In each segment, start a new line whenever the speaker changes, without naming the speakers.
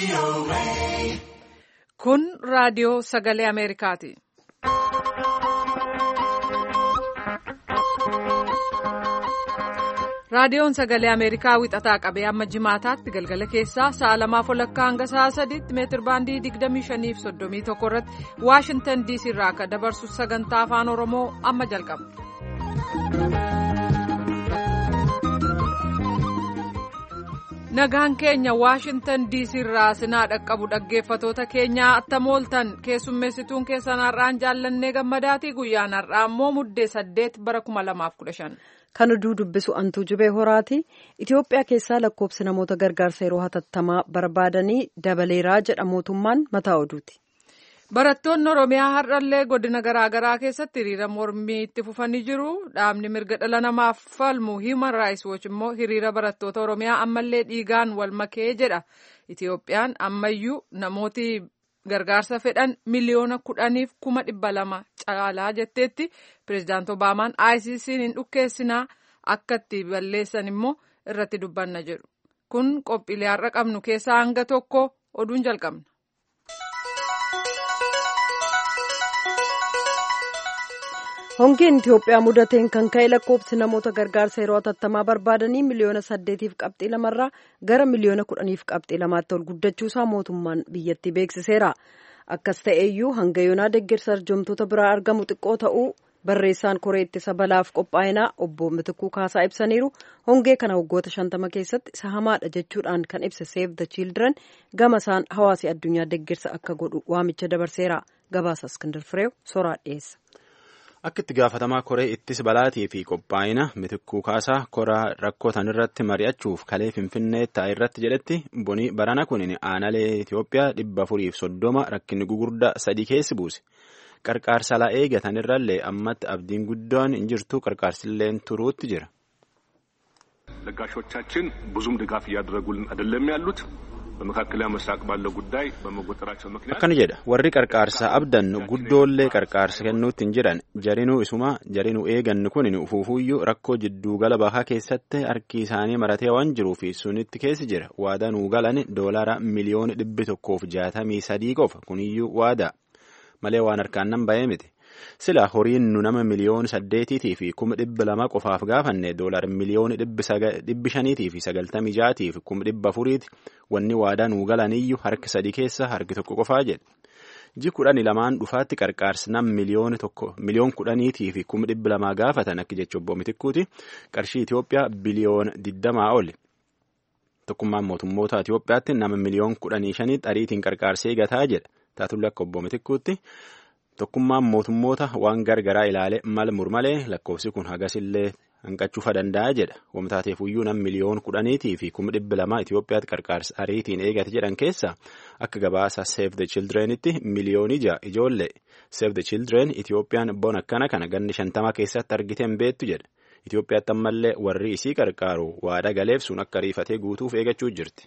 Kun raadiyoo sagalee Ameerikaati. Raadiyoon sagalee Ameerikaa wixataa qabee amma jimaataatti galgala keessaa sa'a lamaaf walakkaa hanga sa'a sadiitti meetir baandii 25 fi 31 irratti Waashintan DC irraa akka dabarsu sagantaa afaan Oromoo amma jalqaba. Nagaan keenya Waashintan DC irraa sinaa dhaqqabu dhaggeeffatoota keenyaa attam ooltan keessummeessituun keessan har'aan jaallannee gammadaatii guyyaan har'aa immoo muddee saddeet bara 2015.
Kan oduu dubbisu antuu jubee horaati. Itoophiyaa keessaa lakkoobsi namoota gargaarsa yeroo hatattamaa barbaadanii dabaleeraa jedha mootummaan mataa oduuti.
Barattoonni Oromiyaa har'allee godina garaagaraa keessatti hiriira mormii itti fufanii jiru. Dhaabni mirga dhala namaaf falmu Human Rights Watch immoo hiriira barattoota Oromiyaa ammallee dhiigaan wal makee jedha. Itoophiyaan ammayyuu namooti gargaarsa fedhan miliyoona kudhaniif kuma dhibba lama caalaa jetteetti pireezidaant Obaamaan ICC'n hin dhukkeessinaa akka itti balleessan immoo irratti dubbanna jedhu. Kun qophiilee har'a qabnu keessaa hanga tokko oduun jalqabna.
hongeen itiyoophiyaa mudateen kan ka'e lakkoobsi namoota gargaarsa yeroo hatattamaa barbaadanii miliyoona saddeetiif qabxii lamarraa gara miliyoona kudhaniif qabxii lamaatti ol guddachuusaa mootummaan biyyattii beeksiseera akkas ta'eeyyuu hanga yoonaa deeggarsa arjoomtoota biraa argamu xiqqoo ta'uu barreessaan koree ittisa balaaf qophaa'inaa obbo Mitikuu Kaasaa ibsaniiru hongee kana waggoota shantama keessatti isa hamaadha jechuudhaan kan ibse Save the Children gama isaan hawaasi addunyaa deeggarsa akka godhu waamicha dabarseera gabaasa Iskindar Fireew soraa dhiyeessa.
Akka itti gaafatamaa koree ittisa balaatii fi qophaa'ina Mitikuu Kaasaa koraa rakkoo irratti mari'achuuf kalee Finfinnee taa'e irratti jedhetti boni barana kun aanalee Itoophiyaa dhibba afuriif soddoma rakkinni gugurdaa sadii keessi buuse. Qarqaarsa alaa eegatan irrallee ammatti abdiin guddaan hin jirtu qarqaarsilleen turuutti jira.
ለጋሾቻችን ብዙም ድጋፍ እያደረጉልን አይደለም ያሉት በመካከለኛው ምስራቅ ባለው ጉዳይ በመጎጠራቸው ምክንያት
akkana jedha warri qarqaarsa abdannu guddoollee qarqaarsa kennuutti hin jiran jarinuu isuma jarinuu eegannu kun ufuufuyyuu rakkoo jidduu gala bahaa keessatti harki isaanii maratee waan jiruuf sunitti keessi jira waada nuu galan doolara miliyoona dhibbi tokkoof jaatamii sadii qofa kuniyyuu waada malee waan harkaan nan bahee miti. Sila horiin nu nama miliyoona saddeetiitii fi kuma dhibba lama qofaaf gaafanne doolar miliyoona dhibbi shaniitii fi sagaltamii jaatii fi kuma dhibba afuriiti wanni waadaa nuu galaniyyuu harki sadii keessa harki tokko qofaa jedhe. Ji kudhanii lamaan dhufaatti qarqaarsi nam miliyoona tokko miliyoon kudhaniitii fi kuma dhibba lamaa gaafatan akka jecha obbo Mitikkuuti qarshii Itoophiyaa biliyoona digdamaa oli. Tokkummaan mootummoota Itoophiyaatti nama miliyoon kudhanii shaniitti ariitiin qarqaarsee gataa jedha. Taatullee akka obbo Mitikkuutti. Tokkummaan mootummoota waan gargaraa ilaale mal murmalee lakkoofsi kun hagasillee hanqachuufa danda'a jedha. Wamtaateef iyyuu nam miliyoon kudhaniitii fi kuma dhibba lamaa Itoophiyaatti qarqaarsa ariitiin eegate jedhan keessa akka gabaasa Save the Childrenitti miliyoonii ja'a ijoollee Save the Children Itoophiyaan bona akkana kana ganni shantama keessatti argiteen beettu jedha. Itoophiyaatti ammallee warri isii qarqaaru waada galeef sun akka ariifatee guutuuf eegachuu jirti.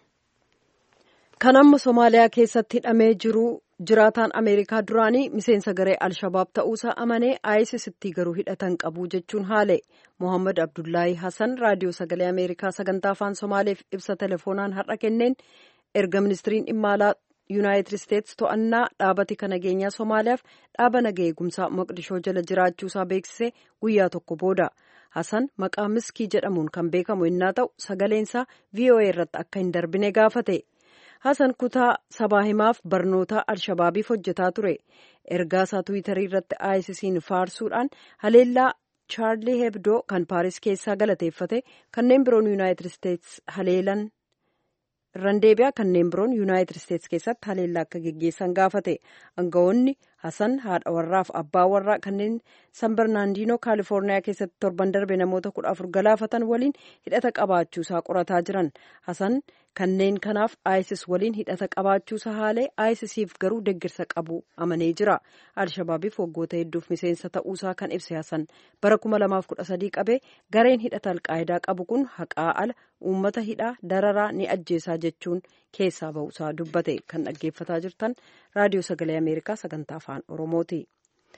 Kan amma Somaaliyaa keessatti hidhamee jiru jiraataan Ameerikaa duraanii miseensa garee Alshabaab ta'uusaa amanee ISIStti garuu hidhatan qabu jechuun haale. Mohaammed Abdullaahi Hassan raadiyoo sagalee Ameerikaa sagantaa afaan Somaaleef ibsa telefoonaan har'a kenneen erga ministiriin dhimma alaa Yuunaayitid Isteetsi to'annaa dhaabati kan nageenyaa Somaaliyaaf dhaaba naga eegumsaa Moqdishoo jala jiraachuusaa beeksise guyyaa tokko booda. Hassan maqaa miskii jedhamuun kan beekamu innaa ta'u sagaleensaa VOA irratti akka hin darbine gaafate. Hasan kutaa sabaa himaaf barnoota alshabaabiif hojjetaa ture. Ergaa isaa Tiwiitarii irratti ISIS'n faarsuudhaan haleellaa Chaarlii Hebdoo kan Paaris keessaa galateeffate kanneen biroon Yuunaayitid Isteetsi haleelan irraan deebi'aa kanneen biroon Yuunaayitid Isteetsi keessatti haleellaa akka geggeessan gaafate. Aangawoonni Hasan haadha warraaf abbaa warraa kanneen San Bernaandinoo Kaalifoorniyaa keessatti torban darbe namoota kudha afur galaafatan waliin hidhata qabaachuusaa qorataa jiran. Hasan kanneen kanaaf ISIS waliin hidhata qabaachuusaa haalee ISISiif garuu deeggarsa qabu amanee jira. Alshabaabiif waggoota hedduuf miseensa ta'uusaa kan ibse Hasan bara 2013 qabee gareen hidhata alqaayidaa qabu kun haqaa ala uummata hidhaa dararaa ni ajjeesaa jechuun keessaa ba'uusaa dubbate kan dhaggeeffataa jirtan raadiyoo sagalee ameerikaa sagantaa afaan oromooti.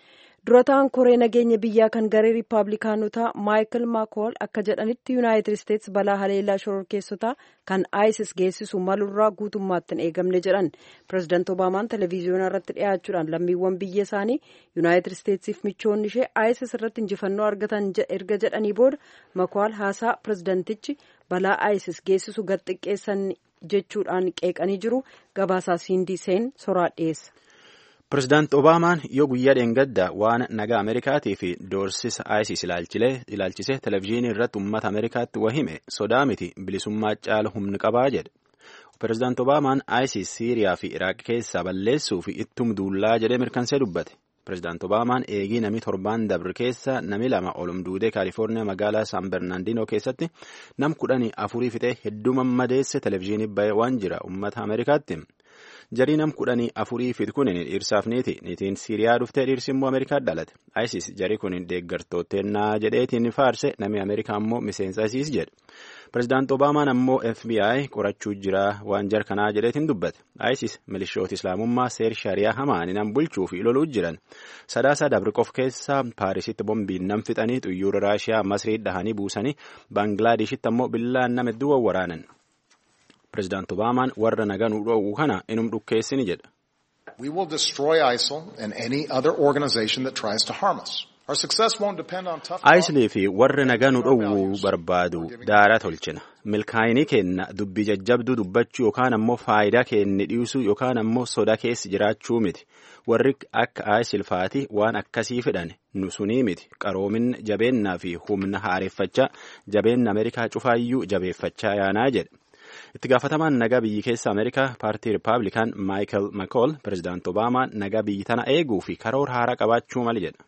durataan koree nageenya biyyaa kan garee riippaabilikaanotaa maayikil maakool akka jedhanitti yuunaayitid isteetsi balaa haleellaa shororkeessotaa kan isis geessisu malurraa guutummaatti hin eegamne jedhan pireezidaant obaamaan televiziyoonaa irratti dhiyaachuudhaan lammiiwwan biyya isaanii yuunaayitid isteetsiif michoonni ishee isis irratti injifannoo argatan erga jedhanii booda makool haasaa pireezidaantichi balaa isis geessisu gad xiqqeessan jechuudhaan qeeqanii jiru gabaasaa siindii seen soraa dhiyeessa.
Pireezidaant Obaamaan yoo guyyaa dheengaddaa waan nagaa Ameerikaatii fi doorsisa ISIS ilaalchisee televezyiinii irratti uummata Ameerikaatti wahime sodaa miti bilisummaa caala humni qabaa jedhe. Pireezidaant Obaamaan ISIS Siiriyaa fi Iraaq keessaa balleessuu fi ittum duullaa jedhee mirkansee dubbate. Pireezidaant Obaamaan eegii namni torbaan dabre keessa nami lama olumduudee Kaalifoorniyaa magaalaa San Bernaandinoo keessatti nam kudhanii afurii fixee hedduu mammadeesse televezyiinii bahee waan jira uummata Ameerikaatti. jarii nam kudhanii afurii fit kun dhiirsaaf niiti niitiin siiriyaa dhuftee dhiirsi immoo ameerikaa dhalate isis jarii kun deeggartoottennaa jedheetiin faarse namni ameerikaa immoo miseensa isis jedhe pireezidaant obaamaan ammoo fbi qorachuu jira waan jar kanaa jedheetiin dubbate isis milishoota islaamummaa seer shariyaa hamaani nam bulchuu fi loluu jiran sadaasa dabriqof keessaa paarisitti bombiin nam fixanii xuyyoora raashiyaa masrii dhahanii buusanii baanglaadeshitti ammoo billaan nama hedduu wawwaraanan. Pireezidaant Obaamaan warra nagaa nu dhoowwu kana inum dhukkeessini jedha.
We will destroy ISIL and any other organization that tries to harm us. Our success won't depend on tough
ISIL fi warra nagaa nu dhoowwu barbaadu daara tolchina. Milkaa'inii kenna dubbii jajjabduu dubbachuu yookaan ammoo faayidaa kenni dhiisuu yookaan ammoo soda keessi jiraachuu miti. Warri akka ISIL faati waan akkasii fedhan nu sunii miti. Qaroomin jabeennaa fi humna haareeffachaa jabeenna Ameerikaa cufaayyuu jabeeffachaa yaanaa jedhe. itti gaafatamaan nagaa biyyi keessa ameerikaa paartii rippaabilikaan maayikel makool pireezidaant obaamaa nagaa biyyi tana eeguu fi karoora haaraa qabaachuu mali jedha.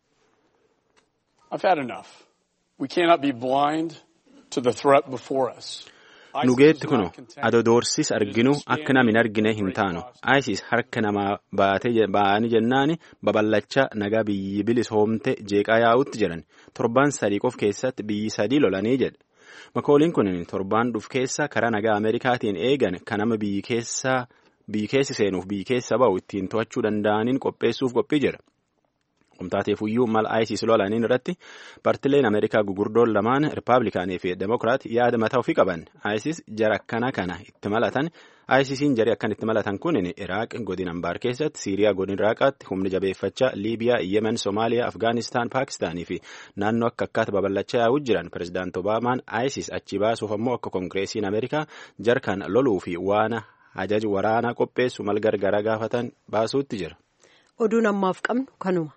nugeetti kuno adodoorsis arginu akka nam hin argine hin taanu isis harka namaa ba'anii jennaani babal'achaa nagaa biyyi bilisoomte jeeqaa yaa'utti jiran torban sadii qof keessatti biyyi sadii lolanii jedhe. makooliin kun torbaan dhuf keessa karaa nagaa ameerikaatiin eegan kan nama biyyi keessi seenuuf biyyi keessa ba'u ittiin to'achuu danda'aniin qopheessuuf qophii jira. Qomtaateefuyyuu mala ISIS lolaniin irratti partileen Ameerikaa gugurdoon lamaan Rippaabilikaanii fi Demokiraat yaada mataa ofii qaban. ISIS jara akkana kana itti malatan ISISiin jarii akkan itti malatan kun Iraaq godina Ambaar keessatti, Siiriyaa godina Iraaqaatti, humni jabeeffachaa, Liibiyaa, Yemen, Somaaliyaa, Afgaanistaan, Paakistaanii fi naannoo akka akkaata babal'achaa yaa'uu jiran pireezidaant Obaamaan ISIS achi baasuuf ammoo akka Koongireesiin Ameerikaa jarkan loluu fi waan ajaja waraanaa qopheessu mal gargaraa gaafatan baasuutti jira.
Oduun ammaaf qabnu kanuma.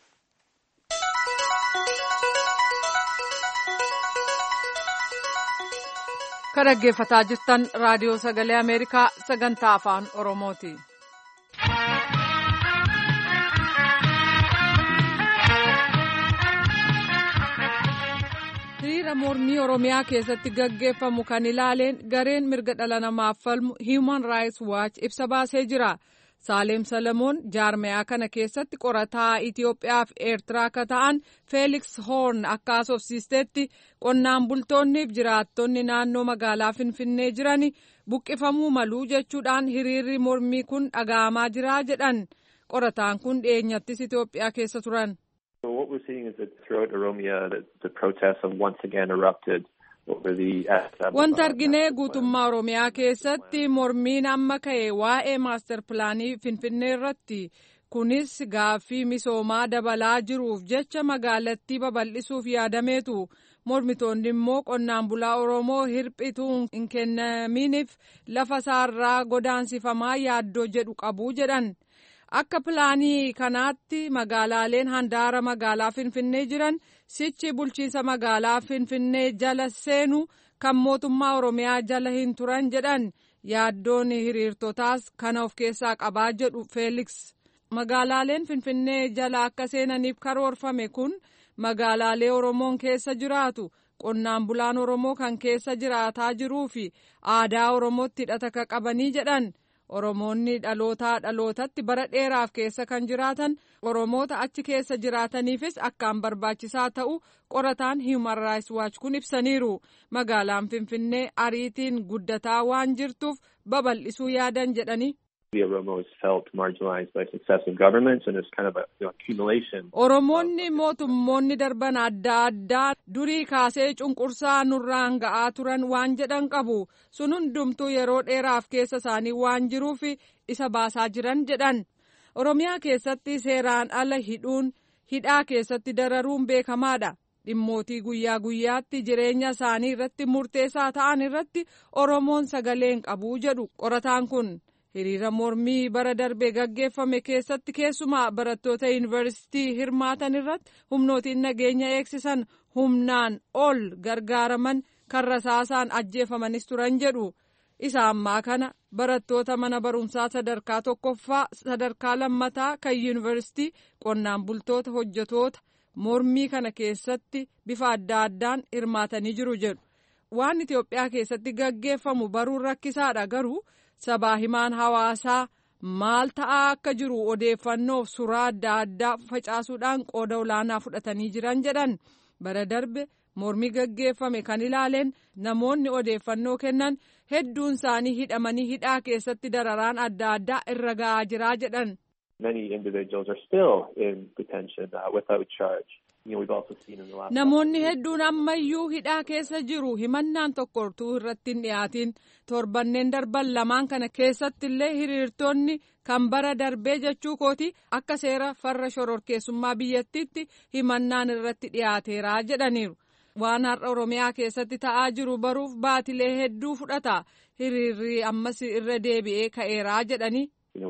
Kan dhaggeeffataa jirtan raadiyoo sagalee Ameerikaa sagantaa afaan Oromooti. hiriira mormii Oromiyaa keessatti gaggeeffamu kan ilaaleen gareen mirga dhala namaaf falmu Human Rights Watch ibsa baasee jira. Saaleem Salamoon jaarmayaa kana keessatti qorataa Itoophiyaa fi Eertiraa akka ta'an Feeliks Hoorn akka haasofsiistetti qonnaan bultoonniif jiraattonni naannoo magaalaa Finfinnee jiran buqqifamuu maluu jechuudhaan hiriirri mormii kun dhaga'amaa jira jedhan qorataan kun dhiyeenyattis Itoophiyaa keessa turan.
What we're seeing is that throughout Oromia, the, the protests have once again erupted.
Wanta arginee guutummaa Oromiyaa keessatti mormiin amma ka'e waa'ee maastar pilaanii Finfinnee irratti kunis gaaffii misoomaa dabalaa jiruuf jecha magaalattii babal'isuuf yaadameetu mormitoonni immoo qonnaan bulaa Oromoo hirphituu hin kennaminiif lafa isaarraa godaansifamaa yaaddoo jedhu qabu jedhan. Akka pilaanii kanaatti magaalaaleen handaara magaalaa Finfinnee jiran sichi bulchiinsa magaalaa Finfinnee jala seenu kan mootummaa Oromiyaa jala hin turan jedhan yaaddoon hiriirtotaas kana of keessaa qabaa jedhu Feeliks. Magaalaaleen Finfinnee jala akka seenaniif karoorfame kun magaalaalee Oromoon keessa jiraatu qonnaan bulaan Oromoo kan keessa jiraataa jiruu fi aadaa Oromootti hidhata qabanii jedhan. Oromoonni dhalootaa dhalootatti bara dheeraaf keessa kan jiraatan Oromoota achi keessa jiraataniifis akkaan barbaachisaa ta'u qorataan Human Rights Watch kun ibsaniiru. Magaalaan Finfinnee ariitiin guddataa waan jirtuuf babal'isuu yaadan jedhani.
The Oromo is felt marginalized by successive governments and it's kind of a you know, accumulation.
Oromoonni mootummoonni darban adda addaa durii kaasee cunqursaa nurraan ga'aa turan waan jedhan qabu sun hundumtuu yeroo dheeraaf keessa isaanii waan jiruuf isa baasaa jiran jedhan Oromiyaa keessatti seeraan ala hidhuun hidhaa keessatti dararuun beekamaadha. Dhimmootii guyyaa guyyaatti jireenya isaanii irratti murteessaa ta'an irratti Oromoon sagalee hin qabu jedhu qorataan kun. hiriira mormii bara darbe gaggeeffame keessatti keessumaa barattoota yuunivarsiitii hirmaatan irratti humnootiin nageenya eegsisan humnaan ol gargaaraman kan rasaasaan ajjeefamanis turan jedhu isa ammaa kana barattoota mana barumsaa sadarkaa tokkoffaa sadarkaa lammataa kan yuunivarsiitii qonnaan bultoota hojjetoota mormii kana keessatti bifa adda addaan hirmaatanii jiru jedhu waan Itoophiyaa keessatti gaggeeffamu baruun rakkisaadha garuu. sabaa himaan hawaasaa maal ta'aa akka jiru odeeffannoof suuraa adda addaa facaasuudhaan qooda olaanaa fudhatanii jiran jedhan bara darbe mormii gaggeeffame kan ilaaleen namoonni odeeffannoo kennan hedduun isaanii hidhamanii hidhaa keessatti dararaan adda addaa irra ga'aa jiraa jedhan.
Many individuals are still in detention uh, without charge.
Namoonni hedduun ammayyuu hidhaa keessa jiru himannaan tokko utuu irratti hin dhiyaatin torbanneen darban lamaan kana keessatti illee hiriirtonni kan bara darbee jechuu kooti akka seera farra shororkeessummaa biyyattiitti himannaan irratti dhiyaateera jedhaniiru. Waan har'a Oromiyaa keessatti ta'aa jiru baruuf baatilee hedduu fudhata hiriirri ammas irra deebi'ee ka'eeraa jedhani.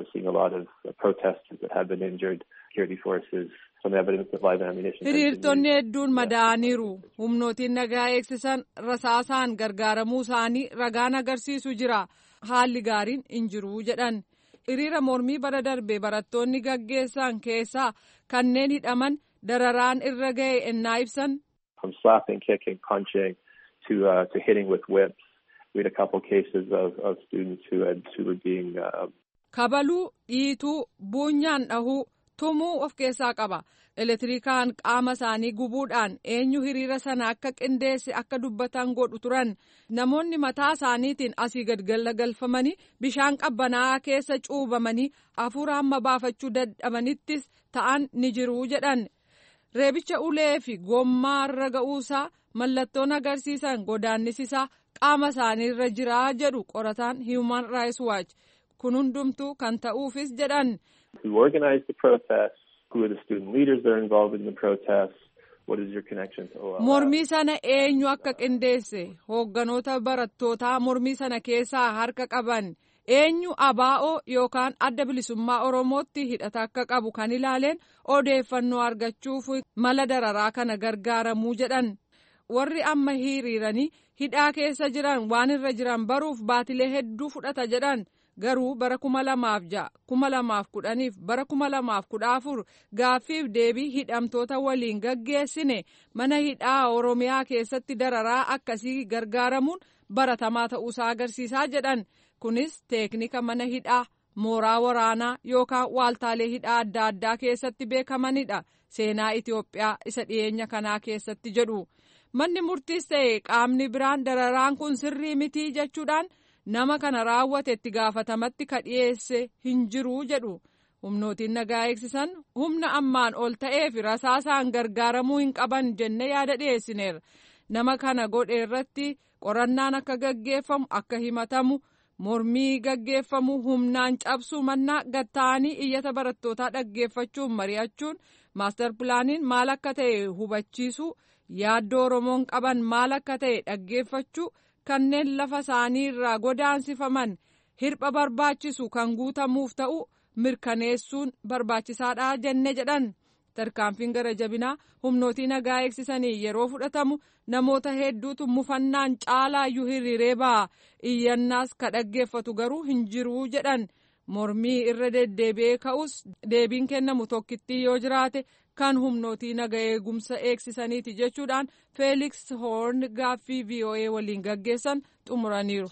hiriirtonni hedduun madaa'aniiru humnootiin nagaa eegsisan rasaasaan gargaaramuu isaanii ragaan agarsiisu jira haalli gaariin hin jiru jedhan hiriira mormii bara darbe barattoonni gaggeessan keessaa kanneen hidhaman dararaan irra ga'e ennaa ibsan.
From slapping, kicking, punching to uh, to hitting with whips. We had a couple cases of, of students who had who were being. Uh,
kabaluu dhiituu buunyaan dhahuu tumuu of keessaa qaba elektirikaan qaama isaanii gubuudhaan eenyu hiriira sana akka qindeesse akka dubbatan godhu turan namoonni mataa isaaniitiin asii gad galagalfamanii bishaan qabbanaa'aa keessa cuubamanii hafuura hamma baafachuu dadhabanittis ta'an ni jiruu jedhan reebicha ulee fi gommaarra ga'uusaa mallattoon agarsiisan godaannisisaa qaama isaaniirra jiraa jedhu qorataan human rights watch kun hundumtuu kan ta'uufis jedhan.
who organized the protest, who are the student leaders that are involved in the protest, what is your connection to OLF?
Mormii sana eenyu akka qindeesse hoogganoota barattootaa mormii sana keessaa harka qaban eenyu abaa'oo yookaan adda bilisummaa oromootti hidhata akka qabu kan ilaaleen odeeffannoo argachuuf mala dararaa kana gargaaramuu jedhan warri amma hiriiranii hidhaa keessa jiran waan irra jiran baruuf baatilee hedduu fudhata jedhan. garuu bara kuma lamaaf ja'a kuma lamaaf kudhaniif bara kuma lamaaf kudha afur gaaffiif deebii hidhamtoota waliin gaggeessine mana hidhaa oromiyaa keessatti dararaa akkasii gargaaramuun baratamaa ta'uusaa agarsiisaa jedhan kunis teeknika mana hidhaa mooraa waraanaa yookaan waaltaalee hidhaa adda addaa keessatti beekamanidha seenaa Itoophiyaa isa dhiyeenya kanaa keessatti jedhu manni murtiis ta'e qaamni biraan dararaan kun sirrii mitii jechuudhaan. nama kana raawwate itti gaafatamatti ka dhiyeesse hin jiru jedhu humnootiin nagaa eegsisan humna ammaan ol ta'eef rasaasaan gargaaramuu hin qaban jenne yaada dhiyeessineera nama kana godhe irratti qorannaan akka gaggeeffamu akka himatamu mormii gaggeeffamu humnaan cabsuu mannaa gatta'anii iyyata barattootaa dhaggeeffachuun mari'achuun maastar pilaaniin maal akka ta'e hubachiisuu yaaddoo oromoon qaban maal akka ta'e dhaggeeffachuu. kanneen lafa isaanii irraa godaansifaman hirpha barbaachisu kan guutamuuf ta'u mirkaneessuun barbaachisaadha jenne jedhan tarkaanfiin gara jabinaa humnootii nagaa eegsisanii yeroo fudhatamu namoota hedduutu mufannaan caalaayyuu hiriiree ba'a iyyannaas ka dhaggeeffatu garuu hin jiruu jedhan mormii irra deddeebi'ee ka'us deebiin kennamu tokkittii yoo jiraate kan humnootii naga eegumsa eegsisaniiti jechuudhaan feeliks hoorn gaaffii voa waliin gaggeessan xumuraniiru.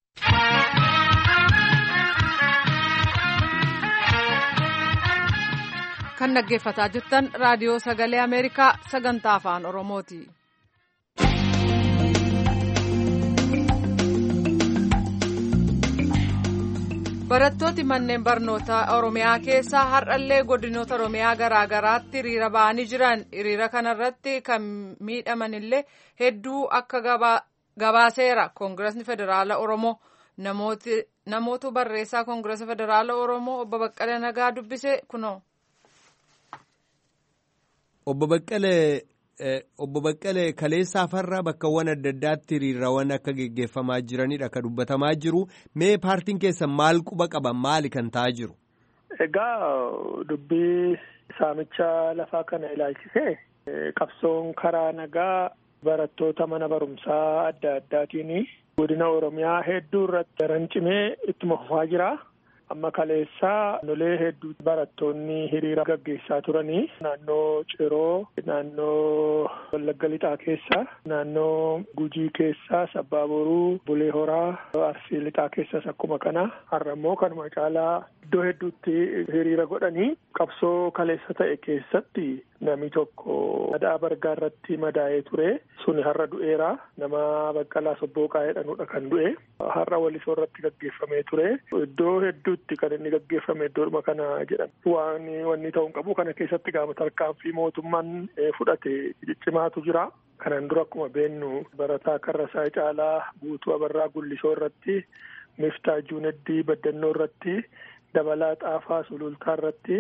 kan dhaggeeffataa jirtan raadiyoo sagalee ameerikaa sagantaa afaan oromooti. barattooti manneen barnootaa oromiyaa keessaa har'allee godinoota oromiyaa garaa garaatti hiriira ba'anii jiran hiriira kanarratti kan miidhamanillee hedduu akka gabaaseera koongiresni federaala oromoo namootu barreessaa koongiresa federaala oromoo obbo Baqqalee Nagaa dubbise kunoo.
Obbo Baqqalee Obbo Baqqalee kaleessaa farra bakkawwan adda addaatti hiriirawwan akka geggeeffamaa jiranidha kan dubbatamaa jiru. Mee paartiin keessa maal quba qaba maali kan ta'aa jiru?
Egaa dubbii saamicha lafaa kana ilaalchisee qabsoon karaa nagaa barattoota mana barumsaa adda addaatiin godina Oromiyaa hedduu irratti daran cimee ittuma fufaa jira. amma kaleessaa nolee hedduu barattoonni hiriira gaggeessaa turanii naannoo ciroo naannoo wallagga lixaa keessa naannoo gujii keessa sabbaaboruu bulee horaa arsii lixaa keessas akkuma kana har'a immoo kanuma caalaa iddoo hedduutti hiriira godhanii qabsoo kaleessa ta'e keessatti namni tokko adaa bargaa irratti madaa'ee ture suni har'a du'eera nama baqqalaa sobbooqaa jedhanudha kan du'e har'a walisoo irratti gaggeeffamee ture iddoo hedduutti kan inni gaggeeffame iddoodhuma kana jedhan waan wanni ta'uu qabu kana keessatti gaama tarkaanfii mootummaan fudhate ciccimaatu jira. Kanan dura akkuma beennu barataa Karrasaa Caalaa Guutuu Abarraa Gullisoo irratti Miftaa Juuneddii Baddannoo irratti Dabalaa Xaafaa Sulultaa irratti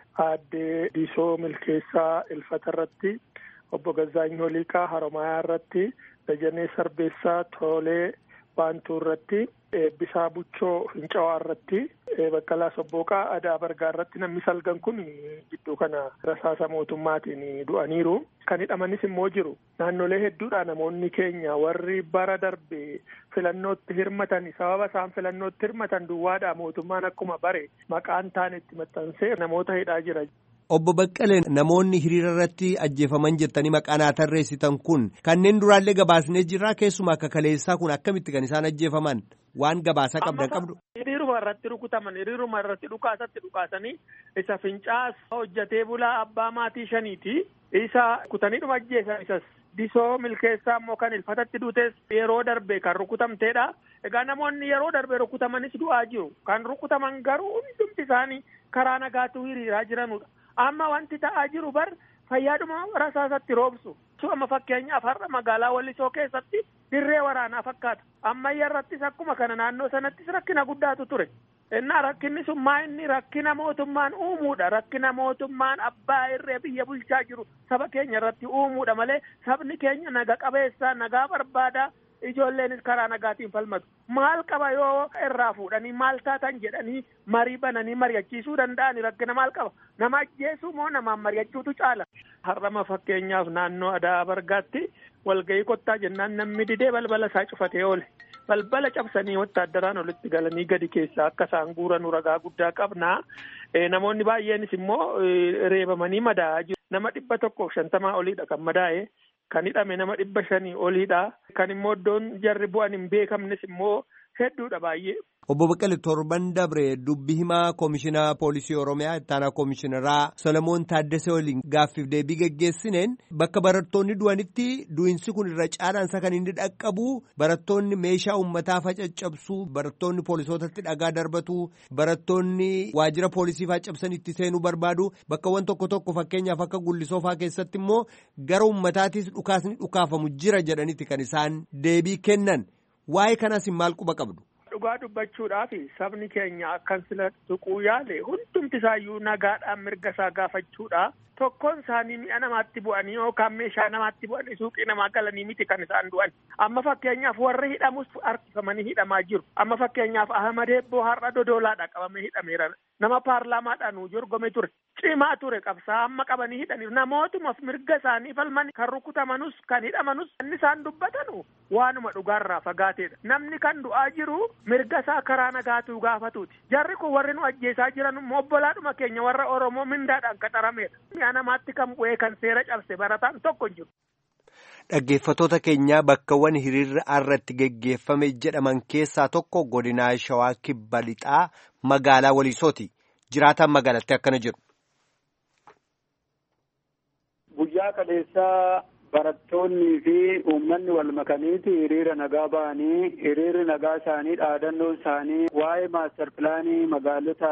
Aaddee Diisoo Milkeessaa Ilfata irratti Obbo Gazaany Holiiqaa Haromayaa irratti Dajanee Sarbeessaa Toolee Baantuu irratti Eebbisaa Buchoo Fincawaa irratti Baqqalaa Sobbooqaa Adaa Bargaa irratti namni salgan kun gidduu kana rasaasa mootummaatiin du'aniiru. Kan hidhamanis immoo jiru. Naannolee hedduudhaa namoonni keenya warri bara darbe filannootti hirmatan sababa isaan filannootti hirmatan duwwaadhaa mootummaan akkuma bare maqaan taane itti maxxansee namoota hidhaa jira.
Obbo Baqqalee namoonni hiriira irratti ajjeefaman jettanii maqaa naa tarreessitan kun kanneen duraallee gabaasnee jirraa keessumaa akka kaleessaa kun akkamitti kan isaan ajjeefaman waan gabaasaa qabdan qabdu.
Hiriiruma irratti rukutaman hiriiruma irratti dhukaasatti dhukaasanii isa fincaas hojjatee bulaa abbaa maatii shaniiti isa kutaniidhuma ajjeesan isas disoo milkeessaa immoo kan ilfatatti duutes yeroo darbe kan rukutamteedha. Egaa namoonni yeroo darbe rukutamanis du'aa jiru. Kan rukutaman garuu hundumti isaanii karaa nagaatu hiriiraa jiranudha. Amma wanti ta'aa jiru bar fayyaadhuma rasaasatti roobsu. Amma fakkeenyaaf har'a magaalaa Wallisoo keessatti dirree waraanaa fakkaata. Ammayya irrattis akkuma kana naannoo sanattis rakkina guddaatu ture. Innaa rakkinni sun maa inni rakkina mootummaan uumuudha. Rakkina mootummaan abbaa irree biyya bulchaa jiru saba keenya irratti uumuudha malee sabni keenya naga qabeessaa nagaa barbaadaa ijoolleenis karaa nagaatiin falmatu. Maal qaba yoo irraa fuudhanii maal taatan jedhanii marii bananii mari'achiisuu danda'ani rakkina maal qaba. Nama ajjeesuu moo namaan mari'achuutu caala. Har'ama fakkeenyaaf naannoo Adaa Bargaatti walgahii kottaa jennaan namni didee balbala isaa cufatee oole. balbala cabsanii wotaaddaraan olitti galanii gadi keessaa akka isaan guuranu ragaa guddaa qabnaa namoonni baay'eenis immoo reebamanii madaa'aa jiru nama dhibba tokkoof shantamaa oliidha kan madaa'e kan hidhame nama dhibba shanii oliidha kan immoo iddoon jarri bu'an hin beekamnes immoo hedduudha baay'ee.
Obbo Baqqalee torban dabre dubbi himaa Koomishinaa Poolisii Oromiyaa ittaanaa Koomishinaraa Solomoon Taaddasee waliin gaaffiif deebii geggeessineen bakka barattoonni du'anitti du'insi kun irra caalaansa kan inni dhaqqabu barattoonni meeshaa uummataa facaccabsuu barattoonni poolisootatti dhagaa darbatu barattoonni waajjira poolisii faccabsan itti seenuu barbaadu bakkawwan tokko tokko fakkeenyaaf akka gullisoofaa keessatti immoo gara uummataatis dhukaasni dhukaafamu jira jedhanitti kan isaan deebii kennan waa'ee kanaas maal quba qabdu.
dhugaa dubbachuudhaaf sabni keenya akkan sila tuquu yaale hundumti isaayyuu nagaadhaan mirga isaa gaafachuudha. Tokkoon isaanii mi'a namaatti bu'anii yookaan meeshaa namaatti bu'anii suuqii namaa galanii miti kan isaan du'an. Amma fakkeenyaaf warri hidhamus harkifamanii hidhamaa jiru. Amma fakkeenyaaf Ahmad Ebboo har'a dodolaadha qabamee hidhameera. Nama paarlaamaadhaan jorgome ture. Cimaa ture qabsaa amma qabanii hidhaniiru. Namootumaaf mirga isaanii falman kan rukutamanus kan hidhamanus inni isaan dubbatanu waanuma dhugaarraa fagaateedha. Namni kan du'aa jiru mirga isaa karaa nagaatuu gaafatuuti. Jarri kun warri nu ajjeesaa jiran obbolaadhuma keenya warra Oromoo mindaadhaan qaxarameedha. Mi'a namaatti kan bu'ee kan seera cabse barataan tokko jiru.
Dhaggeeffattoota keenyaa bakkawwan hiriirri irratti geggeeffame jedhaman keessaa tokko godinaa Shawaa Kibba Lixaa magaalaa Waliisooti. Jiraataan magaalatti akkana jedhu.
Guyyaa kaleessaa barattoonnii fi uummanni wal makaniiti hiriira nagaa ba'anii hiriirri nagaa isaanii dhaadannoon isaanii waa'ee maastar pilaanii magaalota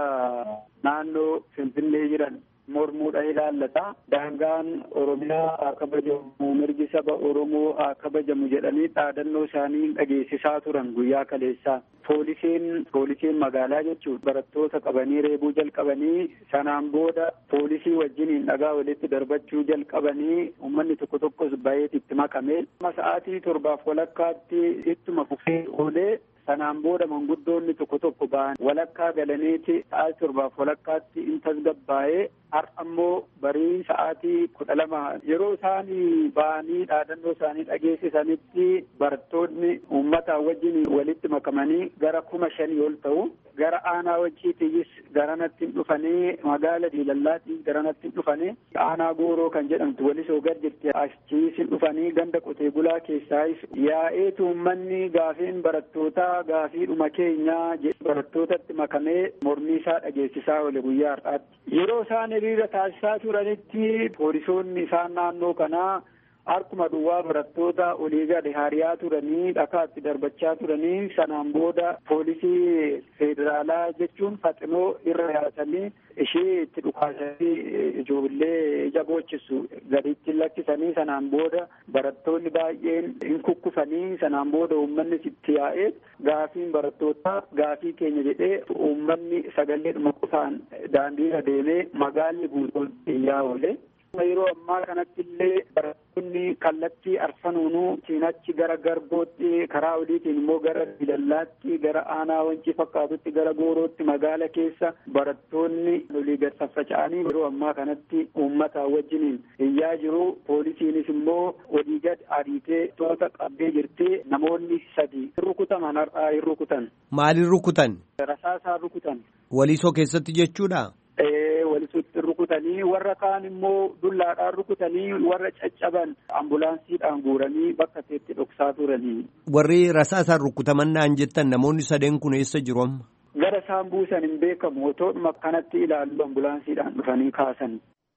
naannoo Finfinnee jiran mormuudha ilaallata. Daangaan Oromiyaa haa kabajamu mirgi saba Oromoo haa kabajamu jedhanii dhaadannoo isaanii dhageessisaa turan guyyaa kaleessaa. Poolisiin poolisiin magaalaa jechuun barattoota qabanii reebuu jalqabanii sanaan booda poolisii wajjiniin dhagaa walitti darbachuu jalqabanii uummanni tokko tokkos baay'eet itti makame. Sa'aatii torbaaf walakkaatti ittuma fufee oolee sanaan booda manguddoonni tokko tokko ba'an walakkaa galaniiti sa'aatii torbaaf walakkaatti in tasgabbaa'ee har'a immoo barii sa'aatii kudha lama yeroo isaan ba'anii dhaadannoo isaanii dhageessisanitti barattoonni uummataa wajjin walitti makamanii gara kuma shanii ol ta'u gara aanaa wajiitiyyis garanatti hin dhufanii magaala diilallaatii garanatti hin dhufanii aanaa gooroo kan jedhamtu walisoo gad jirti achiis hin dhufanii ganda qotee bulaa keessaayis yaa'eetu uummanni gaafiin barattootaa gaafiidhuma keenyaa barattootatti makamee mormii isaa dhageessisaa oole guyyaa har'aatti yeroo isaan hiriira taasisaa turanitti poolisoonni isaan naannoo kanaa harkuma duwwaa barattoota olii gadi hariyaa turanii dhakaatti darbachaa turanii sanaan booda poolisii federaalaa jechuun faxinoo irra yaasanii ishee itti dhukaasanii ijoollee ija boochisu gaditti lakkisanii sanaan booda barattoonni baay'een hin kukkufanii sanaan booda uummanni itti yaa'ee gaafiin barattootaa gaafii keenya jedhee uummanni sagaleedhuma qofaan daandiirra deemee magaalli guutuun iyyaa oole. yeroo ammaa kanatti illee barattoonni kallattii arfanuunuu siinachi gara garbootti karaa oliitiin immoo gara dilallaatti gara aanaa wancii fakkaatutti gara goorootti magaala keessa barattoonni olii gad faffaca'anii yeroo ammaa kanatti uummataa wajjiniin iyyaa jiru poolisiinis immoo olii gad ariitee toota qabbee jirtee namoonni sadi rukutaman har'aa hin rukutan.
Maaliin rukutan?
Rasaasaan rukutan.
Walisoo keessatti jechuudha?
walisutti rukutanii warra kaan immoo dullaadhaan rukutanii warra caccaban ambulaansiidhaan guuranii bakka itti dhoksaa turanii.
Warri rasaasaan rukutaman naan jettan namoonni sadeen kun eessa jiru amma?
Gara isaan buusan hin beekamu otoodhuma kanatti ilaallu ambulaansiidhaan dhufanii kaasan.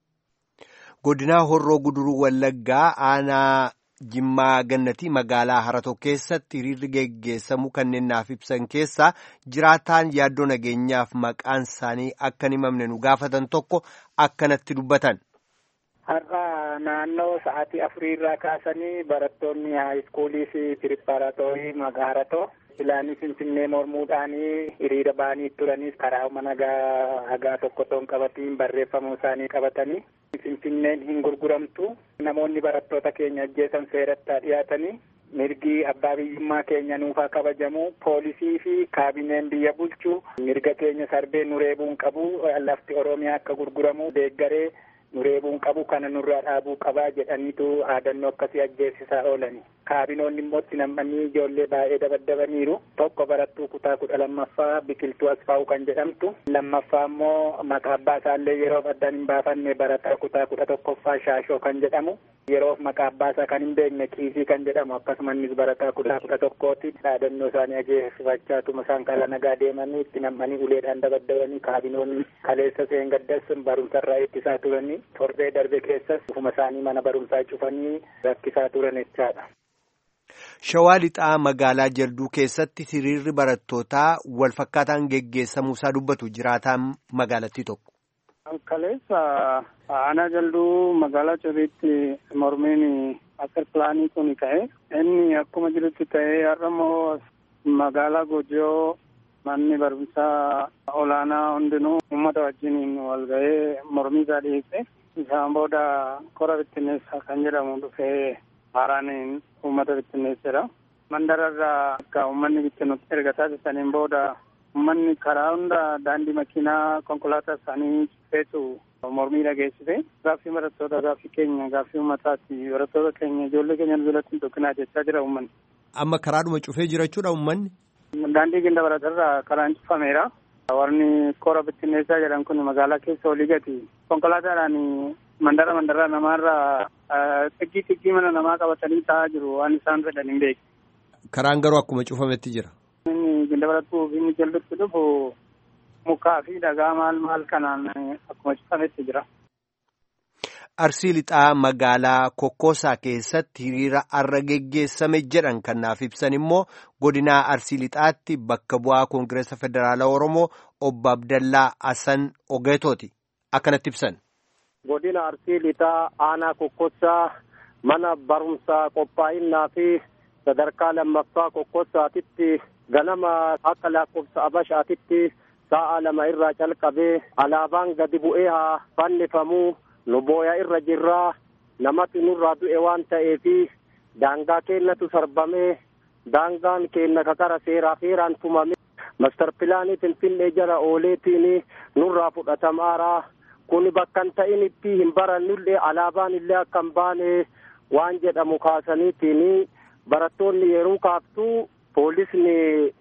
Godinaa Horroo Guduruu Wallaggaa aanaa Jimmaa Gannatii magaalaa Haratoo keessatti hiriirri geggeessamu kanneen naaf ibsan keessaa jiraataan yaaddoo nageenyaaf maqaan isaanii akka hin himamne nu gaafatan tokko akkanatti dubbatan.
Har'a naannoo sa'aatii afuriirraa kaasanii barattoonni haayiskuulii fi piripaaraatoorii magaalaa Haratoo filaanii finfinnee mormuudhaanii hiriira ba'anii turaniis karaa mana hagaa tokko toon qabatiin barreeffamuu isaanii qabatanii finfinneen hin gurguramtu namoonni barattoota keenya ajjeesan seeratti dhiyaatanii mirgi abbaa biyyummaa keenya nuufaa kabajamu poolisii fi kaabineen biyya bulchu mirga keenya sarbee nu reebuun qabu lafti oromiyaa akka gurguramu deeggaree nu reebuun qabu kana nurraa dhaabuu qabaa jedhaniitu aadannoo akkasii ajjeesisaa oolani. kaabinoonni immoo itti nammanii ijoollee baay'ee dabaddabaniiru tokko barattuu kutaa kudha lammaffaa biqiltuu asfaa'u kan jedhamtu lammaffaa immoo maqaa abbaa isaallee yeroof addaan hin baafanne barataa kutaa kudha tokkoffaa shaashoo kan jedhamu yeroof maqaa abbaa isaa kan hin beekne kiisii kan jedhamu akkasumas barataa kutaa kudha tokkooti dhaadannoo isaanii ajeessifachaatuma isaan karaa nagaa deemanii itti nammanii uleedhaan dabaddabanii kaabinoonni kaleessa seengaddas barumsarraa ittisaa turanii torbee darbe keessas ufuma isaanii mana barumsaa cufanii rakkisaa turan jechaadha.
Shawaa lixaa magaalaa Jalduu keessatti hiriirri barattootaa wal fakkaataan geggeessamuusaa dubbatu jiraataan magaalattii tokko.
Kaleessa aanaa Jalduu magaalaa Ciriitti mormiin akka pilaanii kun ka'e inni akkuma jirutti ta'ee har'a immoo magaalaa Gojoo manni barumsaa olaanaa hundinuu uummata wajjiniin wal ga'ee mormii isaa dhiyeesse. Isaan booda kora bittinneessaa kan jedhamu dhufee haaraan uummata bittinneessedha. Mandararraa akka uummanni bittinnutti erga taasisaniin booda uummanni karaa hunda daandii makiinaa konkolaataa isaanii cufeetu mormii dhageessise. Gaaffii barattoota gaaffii keenya gaaffii uummataati barattoota keenya ijoollee keenya jalatti hin tokkinaa jechaa jira uummanni.
Amma karaadhuma cufee jira jechuudha uummanni?
Daandii ginda baratarraa karaan cufameera. Warni kora bittinneessaa jedhan kun magaalaa keessa olii gati konkolaataadhaan mandara mandaraa namaarraa xiqqii xiqqii mana namaa qabatanii taa'aa jiru waan isaan fedhan hin beeku.
Karaan garuu akkuma cufametti jira.
Inni ginda barattuu fi inni jallutti dhufu mukaa fi dhagaa maal maal kanaan akkuma cufametti jira.
Arsii lixaa magaalaa Kokkoosaa keessatti hiriira arra geggeessame jedhan kan naaf ibsan immoo godinaa Arsii lixaatti bakka bu'aa Koongireesa Federaalaa Oromoo obbo Abdallaa Hassan Ogeetooti. Akkanatti ibsan.
Godina Arsii lixaa aanaa Kokkoosaa mana barumsaa qophaa'inaa fi sadarkaa lammaffaa Kokkoosaatitti ganama akka lakkoofsa Abashaatitti sa'a lama irraa calqabee alaabaan gadi bu'ee haa fannifamuu nu booya irra jirraa namatti nurraa du'e waan ta'eefi daangaa keenyatu sarbamee daangaan keenya kakara seeraa feeraan tumame mastar pilaanii finfinnee jala ooleetiin nurraa fudhatamaaraa kun bakka hin ta'initti hin barannullee alaabaan illee akka hin baane waan jedhamu kaasaniitiin barattoonni yeroo kaaftuu poolisni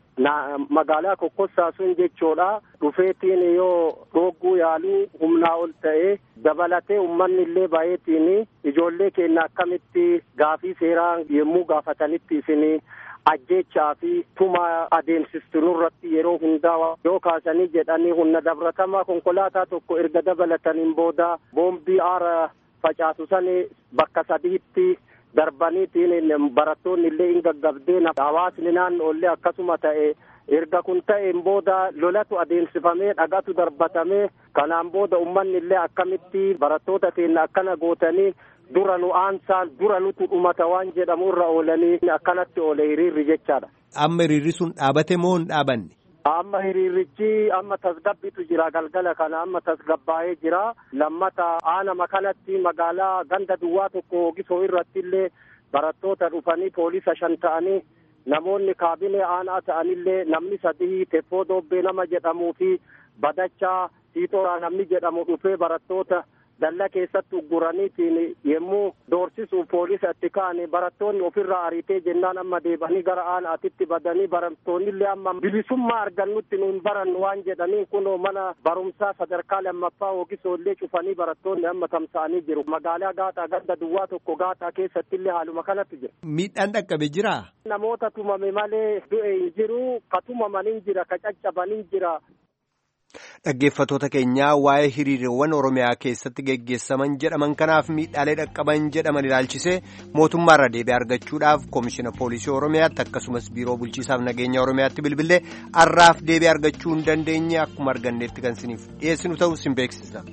magaalaa kokkossaa sun jechuudha dhufeetiin yoo dhogguu yaaluu humnaa ol ta'e dabalatee ummanni illee baay'eetiin ijoollee keenya akkamitti gaafii seeraa yommuu gaafatanitti isin ajjechaa fi tuma adeemsistu nurratti yeroo hundaa yoo kaasanii jedhanii humna dabratamaa konkolaataa tokko erga dabalataniin booda boombii aara facaasu sani bakka sadiitti darbaniitiin barattoonni illee hin gaggabdeen hawaasni naannoollee akkasuma ta'e erga kun ta'een booda lolatu adeemsifamee dhagatu darbatamee kanaan booda ummanni illee akkamitti barattoota keenya akkana gootanii dura nu aansaan dura nutu dhumata waan jedhamu irra oolanii akkanatti oole hiriirri jechaadha.
Amma hiriirri sun dhaabate moo hin dhaabanne?
Amma hiriirrichi amma tasgabbitu jira galgala kana amma tasgabbaa'ee jira lammata aanama kanatti magaalaa ganda duwwaa tokko hogisoo irratti illee barattoota dhufanii poolisa shan ta'anii namoonni kaabinee aanaa ta'anillee namni sadii teffoo doobbee nama jedhamuu fi badachaa tiitooraa namni jedhamu dhufee barattoota dalla keessatti ugguraniitiin yommuu doorsisuuf poolisa itti ka'anii barattoonni ofirraa ariitee jennaan amma deebanii gara aanaatitti badanii barattoonni illee amma bilisummaa argannutti nu hin barannu waan jedhaniin kun mana barumsaa sadarkaa lammaffaa hogisoo illee cufanii barattoonni amma tamsa'anii jiru magaalaa gaaxaa ganda duwwaa tokko gaaxaa keessatti illee haaluma kanatti jira.
Miidhaan dhaqqabe jiraa?
Namoota tumame malee du'e hin jiru ka tumaman hin jira ka caccaban hin jira.
Dhaggeeffatoota keenyaa waa'ee hiriirewwan Oromiyaa keessatti geggeessaman jedhaman kanaaf miidhaalee dhaqqaban jedhaman ilaalchisee mootummaarra deebii argachuudhaaf koomishina poolisii Oromiyaatti akkasumas biiroo bulchiisaaf nageenya Oromiyaatti bilbilee har'aaf deebii argachuu hin dandeenye akkuma arganneetti kan isiniif dhiyeessinu ta'uu isin beeksisa.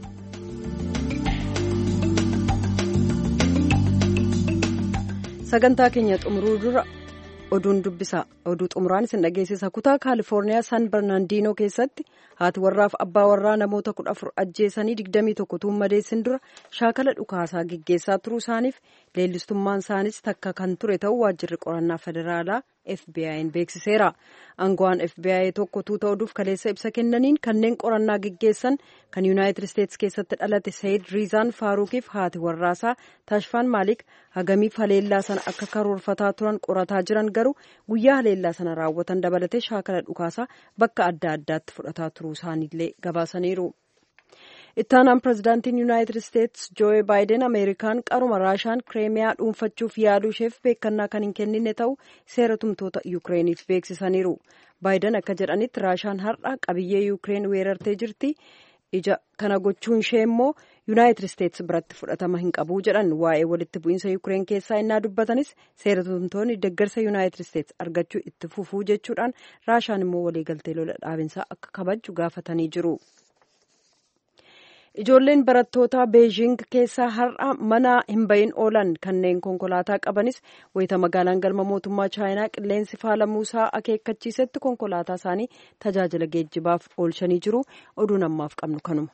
Sagantaa keenya xumuruu dura. oduun dubbisa oduu xumuraan isin dhageessisa kutaa kaalifoorniyaa san barnaandiinoo keessatti haati warraaf abbaa warraa namoota kudha afur ajjeesanii digdamii tokko tuun madeessin dura shaakala dhukaasaa geggeessaa turuu isaaniif leellistummaan isaanis takka kan ture ta'uu waajjirri qorannaa federaalaa FBI'n beeksiseera. Aangawaan FBI tokko tuuta oduuf kaleessa ibsa kennaniin kanneen qorannaa geggeessan kan Yuunaayitid Isteetsi keessatti dhalate Sayid Riizaan Faaruqiif haati warraasaa Tashfaan Maalik hagamiif haleellaa sana akka karoorfataa turan qorataa jiran garuu guyyaa haleellaa sana raawwatan dabalatee shaakala dhukaasaa bakka adda addaatti fudhataa turuu isaaniillee gabaasaniiru. ittaanaan pirezidaantiin yuunaayitid isteetsi jooye baayiden ameerikaan qaruma raashaan kireemiyaa dhuunfachuuf yaaluu isheef beekannaa kan hin kennine ta'uu seera tumtoota yuukireeniif beeksisaniiru baayiden akka jedhanitti raashaan har'a qabiyyee yuukireen weerartee jirti ija kana gochuun ishee immoo yuunaayitid isteetsi biratti fudhatama hin qabu jedhan waa'ee walitti bu'iinsa yuukireen keessaa innaa dubbatanis seera tumtoonni deeggarsa yuunaayitid isteetsi argachuu itti fufuu jechuudhaan raashaan immoo waliigaltee lola dhaabinsaa akka kabaju gaafatanii jiru. Ijoolleen barattootaa Beejing keessaa har'a mana hin bahin oolan kanneen konkolaataa qabanis wayita magaalaan galma mootummaa chaayinaa qilleensi faalamuusaa akeekkachiisetti konkolaataa isaanii tajaajila geejjibaaf oolchanii jiru. Oduun ammaaf qabnu kanuma.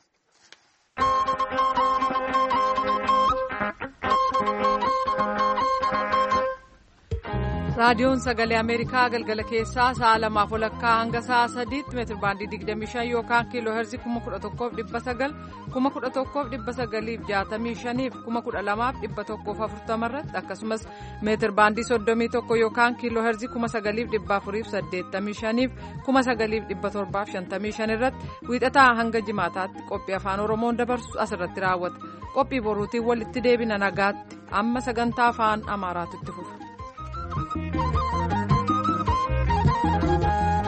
raadiyoon sagalee ameerikaa galgala keessaa sa'a lamaaf walakkaa hanga sa'a sadiitti meetir baandii 25 yookaan kiiloo heerzi 11,900 11,965 fi 12,140 irratti akkasumas meetir baandii 31 yookaan kiiloo heerzi 9,485 fi 9,755 irratti wiixataa hanga jimaataatti qophii afaan oromoon dabarsu asirratti raawwata qophii boruutiin walitti deebina nagaatti amma sagantaa afaan amaaraatti fufa. Thank you.